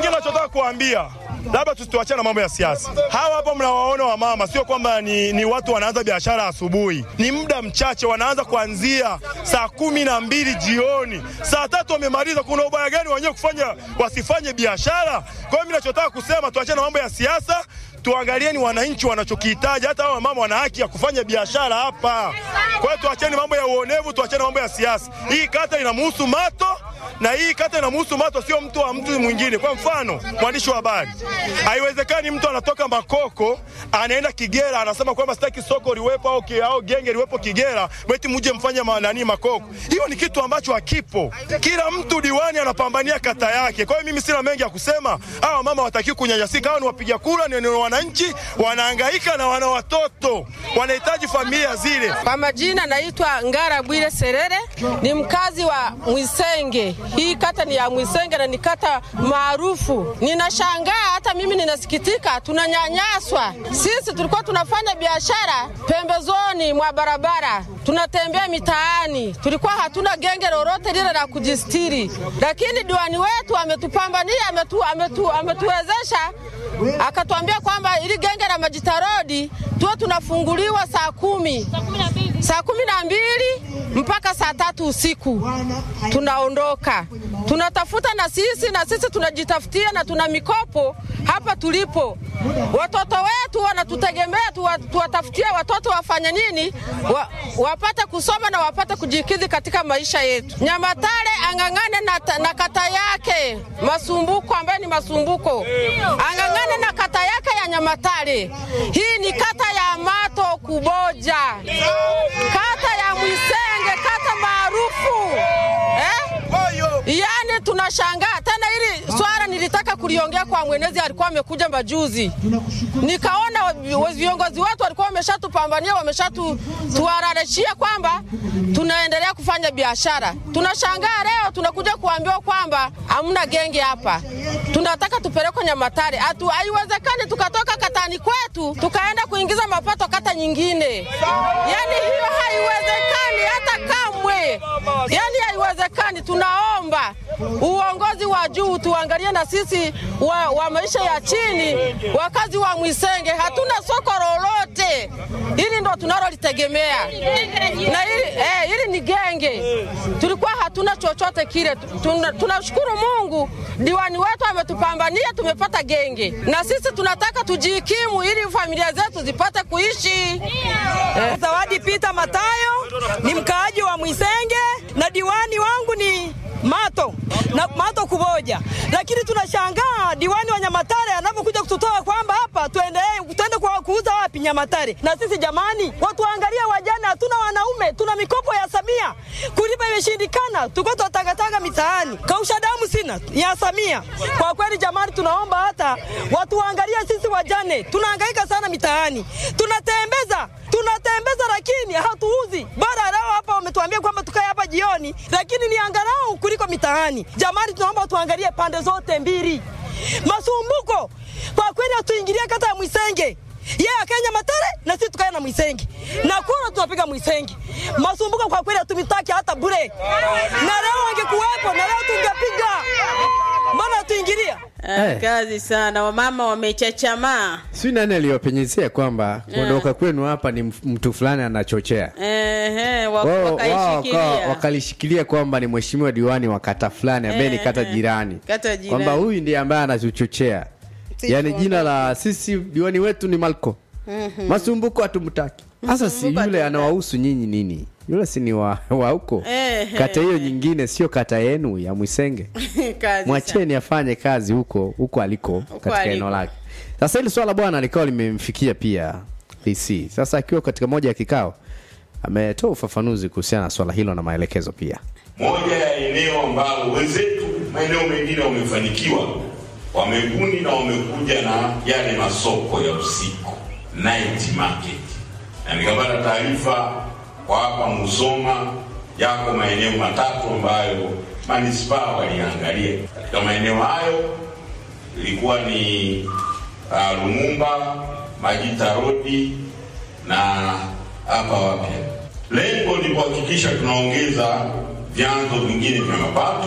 kingine nachotaka kuambia labda tusiwachane na mambo ya siasa. Hawa hapa mnawaona wamama, sio kwamba ni, ni watu wanaanza biashara asubuhi, ni muda mchache, wanaanza kuanzia saa kumi na mbili jioni, saa tatu wamemaliza. Kuna ubaya gani wenyewe kufanya wasifanye biashara? Kwa hiyo mimi nachotaka kusema tuachane na mambo ya siasa, tuangalieni wananchi wanachokihitaji. Hata hawa mama wana haki ya kufanya biashara hapa. Kwa hiyo tuacheni mambo ya uonevu, tuachane mambo ya siasa. Hii kata inamhusu Mato na hii kata inamhusu Mato, sio mtu wa mtu mwingine. Kwa mfano, mwandishi wa habari, haiwezekani mtu anatoka Makoko anaenda Kigera anasema kwamba sitaki soko liwepo au, ki- au genge liwepo Kigera, beti muje mfanye ma- nani Makoko. Hiyo ni kitu ambacho hakipo. Kila mtu diwani anapambania kata yake. Kwa hiyo mimi sina mengi ya kusema. Hawa mama wataki kunyanyasika, hawa ni wapiga kura, ni ni wananchi, wanahangaika na wana watoto, wanahitaji familia zile. Kwa majina naitwa Ngara Bwire Serere, ni mkazi wa Mwisenge. Hii kata ni ya Mwisenge na ni kata maarufu. Ninashangaa hata mimi ninasikitika, tunanyanyaswa. Sisi tulikuwa tunafanya biashara pembezoni mwa barabara, tunatembea mitaani, tulikuwa hatuna genge lolote lile la kujistiri, lakini diwani wetu ametupambania, ametu, ametu, ametuwezesha akatuambia kwamba ili genge la Majitarodi tuwe tunafunguliwa saa kumi saa kumi na mbili mpaka saa tatu usiku tunaondoka, tunatafuta na sisi na sisi tunajitafutia na tuna mikopo hapa tulipo. Watoto wetu wanatutegemea, tuwa- tuwatafutie watoto wafanye nini, wa, wapate kusoma na wapate kujikidhi katika maisha yetu. Nyamatare ang'ang'ane na, ta- na kata yake Masumbuko, ambaye ni Masumbuko, ang'ang'ane na kata yake ya Nyamatare. Hii ni kata ya Mato Kuboja, kata ya Mwisenge, kata maarufu eh? Yaani tunashangaa tena, hili swala nilitaka kuliongea kwa mwenezi, alikuwa amekuja majuzi, nikaona wa- viongozi wetu walikuwa wameshatupambania, wameshatuararishia kwamba tunaendelea kufanya biashara. Tunashangaa leo tunakuja kuambiwa kwamba hamna genge hapa, tunataka tupelekwe Nyamatare. Hatu- Haiwezekani tukatoka katani kwetu tukaenda kuingiza mapato kata nyingine, yaani hiyo haiwezekani hata kamwe, yaani haiwezekani. Tunaomba uongozi wa juu tuangalie na sisi wa, wa maisha ya chini, wakazi wa Mwisenge hatuna soko lolote, hili ndo tunalolitegemea na hili, eh, hili ni genge, tulikuwa hatuna chochote kile. Tuna- Tunashukuru Mungu, diwani wetu ametupambania, tumepata genge, na sisi tunataka tujikimu ili familia zetu zipate kuishi. Eh. Zawadi Peter Matayo ni mkaaji wa Mwisenge na diwani wangu ni Mato na Mato Kuboja, lakini tunashangaa diwani wa Nyamatare anapokuja kututoa kwamba hapa tuendelee tuende kwa kuuza wapi Nyamatare. Na sisi jamani, watuangalie wajane, hatuna wanaume, tuna mikopo ya Samia kulipa imeshindikana, tuko tunatangatanga mitaani, kausha damu sina ya Samia. Kwa kweli jamani, tunaomba hata watuangalie sisi wajane, tunahangaika sana mitaani, tunatembeza tunatembeza lakini hatuuzi. Bora leo hapa wametuambia kwamba tukae hapa jioni, lakini ni angalau kuliko mitaani. Jamani, tunaomba tuangalie pande zote mbili. Masumbuko kwa kweli hatuingilie kata ya Mwisenge yeye akae Nyamatare na sisi tukae na Mwisenge na kura tunapiga Mwisenge. Masumbuko kwa kweli hatumitaki hata bure, na leo wangekuwepo na leo tungepiga. Mbona hatuingilia? Ah, Eh. kazi sana, wamama wamechachamaa. si nani aliyopenyezea kwamba kuondoka kwenu hapa ni mf- mtu fulani anachochea Ehe, wa- wao wao wakaishikilia. wakawa- wakalishikilia kwamba ni mheshimiwa diwani wa kata fulani ambaye ni kata Eh, jirani kata jirani. kwamba huyu ndiye ambaye anatuchochea yaani jina la sisi diwani wetu ni malko masumbuko hatumtaki sasa si Masumbuko yule hatumtaki. anawahusu nyinyi nini yule si ni wa wa huko Eh, kata eh, hiyo eh. nyingine sio kata yenu ya mwisenge kazi sana. mwacheni afanye kazi huko huko aliko katika aliko. eneo lake sasa hili swala bwana likawa limemfikia pia DC sasa akiwa katika moja ya kikao ametoa ufafanuzi kuhusiana na swala hilo na maelekezo pia moja ya eneo ambalo wenzetu maeneo mengine wamefanikiwa, wamebuni na wamekuja na yale masoko ya usiku night market, na nikapata taarifa kwa hapa Musoma yako maeneo matatu ambayo manispaa waliangalia. Katika maeneo hayo ilikuwa ni uh, Lumumba, Majita Rodi na hapa wapya. Lengo ni kuhakikisha tunaongeza vyanzo vingine vya mapato